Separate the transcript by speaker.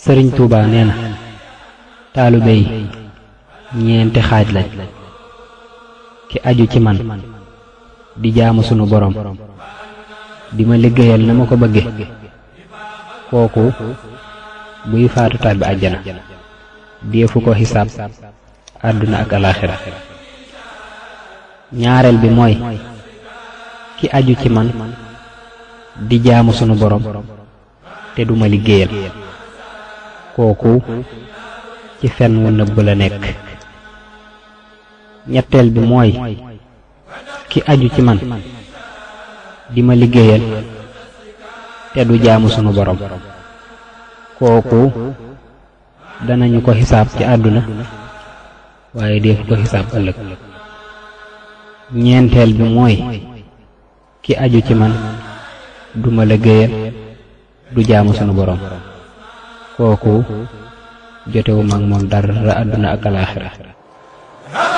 Speaker 1: sëriñ Tuuba nee na taalibe yi ñeenti xaaj lañ ki aju ci man di jaamu sunu borom di ma liggéeyal na ma ko bëgge kooku buy faatu tàbbi àjjana deefu ko xisaab àdduna ak alaaxira ñaareel bi mooy ki aju ci man di jaamu sunu borom te duma liggéeyal kooku ci fen wu nëbb la nekk ñetteel bi mooy ki aju ci man di ma liggéeyal te du jaamu sunu borom kooku danañu ko xisaab ci àdduna waaye def ko xisaab ëllëg ñeenteel bi mooy ki aju ci man du ma liggéeyal du jaamu sunu borom kooku jotewu mag moom dara àdduna ak alaaxira